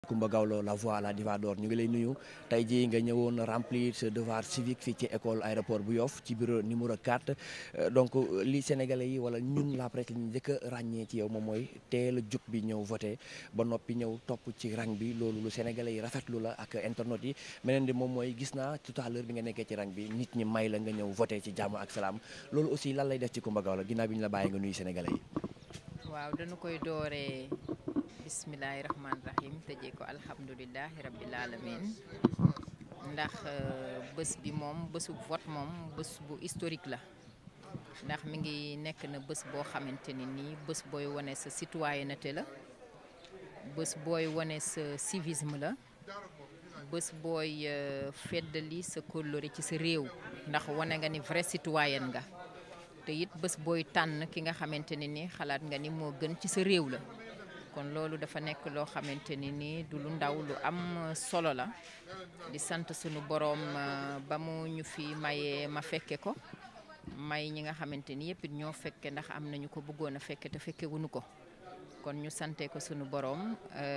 Coumba Gawlo la voix à la diva d'or ñu ngi lay nuyu tey jii nga ñëwoon remplir ce devoir civique fii ci école aéroport bu Yoff ci bureau numéro 4 donc li sénégalais yi wala ñun la presse li ñu njëkk a ràññee ci yow moom mooy teel a jóg bi ñëw voté ba noppi ñëw topp ci rang bi loolu lu sénégalais yi rafetlu la ak internautes yi meneen di moom mooy gis naa tout à l'heure bi nga nekkee ci rang bi nit ñi may la nga ñëw voté ci jàmm ak salaam loolu aussi lan lay def ci Coumba Gawlo ginnaaw bi ñu la bàyyi nga nuyu sénégalais yi. waaw dañu koy dooree bismillahi rahmaani rahim tëjee ko alhamdulilahi rabbil alamin ndax bés bi moom bésu vote moom bés bu historique la ndax mi ngi nekk na bés boo xamante ni nii bés booy wane sa citoyenneté la bés booy wane sa civisme la bés booy feddali sa kóllëre ci sa réew ndax wane nga ni vrai citoyen nga te it bés booy tànn ki nga xamante ne ni xalaat nga ni moo gën ci sa réew la kon loolu dafa nekk loo xamante ni ni du lu ndaw lu am solo la di sant sunu boroom ba mu ñu fi mayee ma fekke ko may ñi nga xamante ni yëpp it ñoo fekke ndax am nañu ko bëggoon a fekke te fekke wuñu ko kon ñu sante ko sunu boroom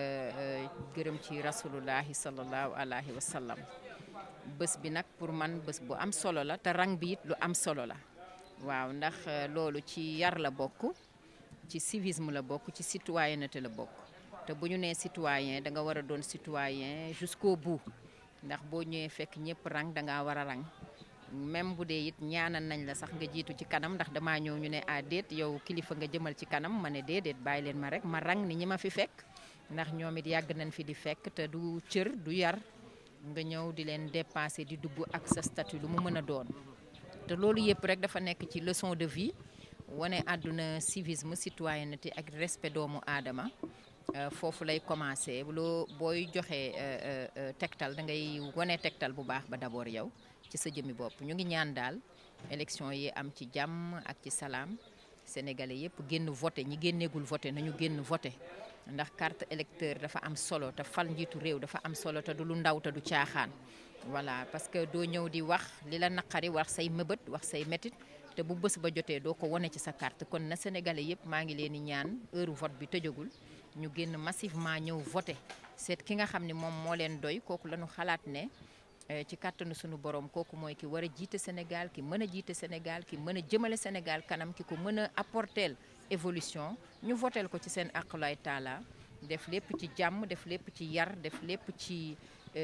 gërëm ci rasulullahi sallallahu alayhi wa sallam bés bi nag pour man bés bu am solo la te rang bi it lu am solo la waaw ndax loolu ci yar la bokk ci civisme la bokk ci citoyenneté la bokk te bu ñu nee citoyen da nga war a doon citoyen jusqu'au bout ndax boo ñëwee fekk ñëpp rang da ngaa war a rang même bu dee it ñaanal nañ la sax nga jiitu ci kanam ndax damaa ñëw ñu ne ah déet yow kilifa nga jëmal ci kanam ma ne déedéet bàyyi leen ma rek ma rang ni ñi ma fi fekk ndax ñoom it yàgg nañ fi di fekk te du cër du yar nga ñëw di leen dépasser di dugg ak sa statut lu mu mën a doon te loolu yëpp rek dafa nekk ci leçon de vie wane àdduna civisme citoyenneté ak respect doomu aadama foofu lay commencé loo booy joxe tegtal da ngay wane tegtal bu baax ba d'abord yow ci sa jëmmi bopp ñu ngi ñaan daal élection yi am ci jàmm ak ci salaam sénégalais yëpp génn voté ñi génneegul voté nañu génn voté ndax carte électeur dafa am solo te fal njiitu réew dafa am solo te du lu ndaw te du caaxaan voilà parce que doo ñëw di wax li la naqari wax say mëbët wax say métit te bu bés ba jotee doo ko wane ci sa carte kon na sénégalais yëpp maa ngi leen di ñaan heure vote bi tëjagul ñu génn massivement ñëw voté seet ki nga xam ne moom moo leen doy kooku la ñu xalaat ne ci kàttanu sunu borom kooku mooy ki war a jiite Sénégal ki mën a jiite Sénégal ki mën a jëmale Sénégal kanam ki ko mën a apporter évolution ñu votel ko ci seen aqulay taala def lépp ci jàmm def lépp ci yar def lépp ci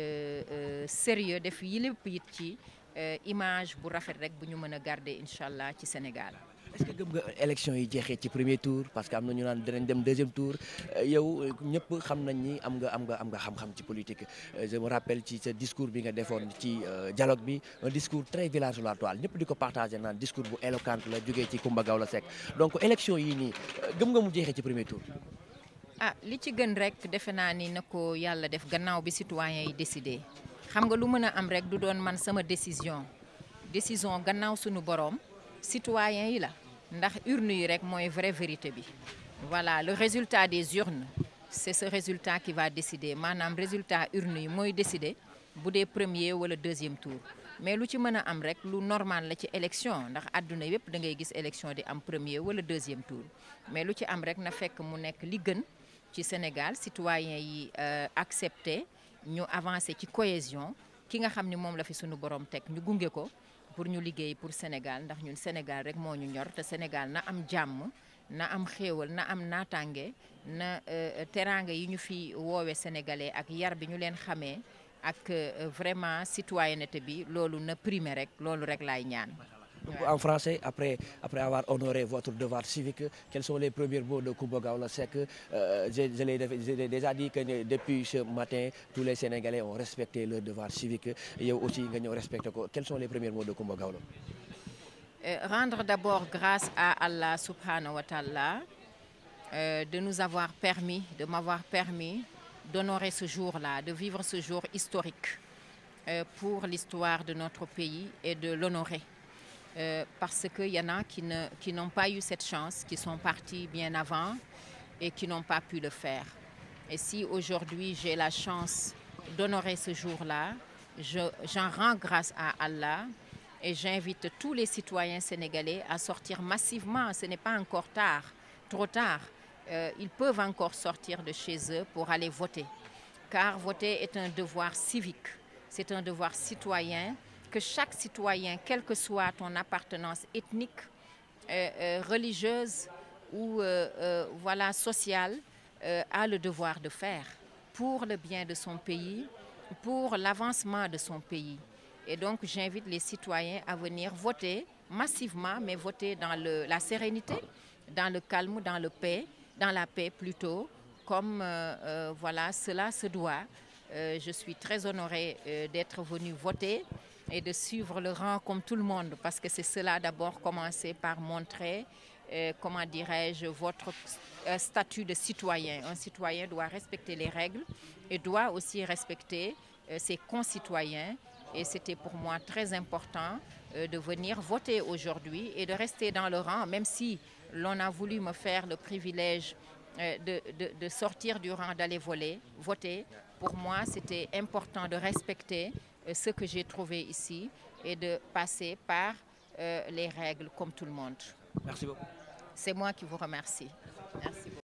sérieux def yi lépp it ci image bu rafet rek bu ñu mën a garder incha allah ci Sénégal. est-ce que gëm nga élection yi jeexee ci premier tour parce que am na ñu naan dinañ dem deuxième tour yow ñëpp xam nañ ni am nga am nga am nga xam-xam ci politique je me rappelle ci sa discours bi nga defoon ci dialogue bi un discours très village sur la toile ñëpp di ko partagé naan discours bu éloquent la jógee ci Coumba Gawlo Seck donc élection yii nii gëm nga mu jeexee ci premier tour. ah li ci gën rek defe naa ni na ko yàlla def gannaaw bi citoyens yi décidé xam nga lu mën a am rek du doon man sama décision décision gannaaw suñu boroom citoyens yi la ndax urne yi rek mooy vraie vérité bi voilà le résultat des urnes c'est ce résultat qui va décider maanaam résultat urne yi mooy décider bu dee premier wala deuxième tour mais lu ci mën a am rek lu normal la ci élection ndax àdduna yépp da ngay gis élection di am premier wala deuxième tour mais lu ci am rek na fekk mu nekk li gën ci Sénégal citoyens yi accepté ñu avancé ci cohésion ki nga xam ni moom la fi sunu borom teg ñu gunge ko pour ñu liggéey pour Sénégal ndax ñun Sénégal rek moo ñu ñor te Sénégal na am jàmm na am xéewal na am naataange na teraanga yi ñu fi woowe sénégalais ak yar bi ñu leen xamee ak vraiment citoyenneté bi loolu na primer rek loolu rek laay ñaan. En français, après, après avoir honoré votre devoir civique, quels sont les premiers mots de Coumba Gawlo Seck euh, Je, je l'ai déjà dit que depuis ce matin, tous les Sénégalais ont respecté leur devoir civique. Et aussi, ils respectent. Quels sont les premiers mots de Coumba Gawlo euh, Rendre d'abord grâce à Allah subhanahu wa ta'ala euh, de nous avoir permis, de m'avoir permis d'honorer ce jour-là, de vivre ce jour historique pour l'histoire de notre pays et de l'honorer. Euh, parce qu'il y en a qui ne, qui n'ont pas eu cette chance, qui sont partis bien avant et qui n'ont pas pu le faire. Et si aujourd'hui j'ai la chance d'honorer ce jour-là, j'en rends grâce à Allah et j'invite tous les citoyens sénégalais à sortir massivement. Ce n'est pas encore tard, trop tard. Euh, ils peuvent encore sortir de chez eux pour aller voter. car voter est un devoir civique, c'est un devoir citoyen que chaque citoyen, quelle que soit ton appartenance ethnique, euh, euh, religieuse ou euh, voilà, sociale, a le devoir de faire pour le bien de son pays, pour l'avancement de son pays. Et donc j'invite les citoyens à venir voter massivement, mais voter dans le, la sérénité, dans le calme, dans le paix, dans la paix plutôt, comme voilà, cela se doit. je suis très honorée d'être venue voter et de suivre le rang comme tout le monde, parce que c'est cela d'abord, commencer par montrer, euh, comment dirais-je, votre euh, statut de citoyen. Un citoyen doit respecter les règles et doit aussi respecter euh, ses concitoyens. Et c'était pour moi très important de venir voter aujourd'hui et de rester dans le rang, même si l'on a voulu me faire le privilège de, de, de sortir du rang, d'aller voler, voter. Pour moi, c'était important de respecter ce que j'ai trouvé ici et de passer par euh, les règles comme tout le monde. Merci beaucoup. C'est moi qui vous remercie. Merci beaucoup.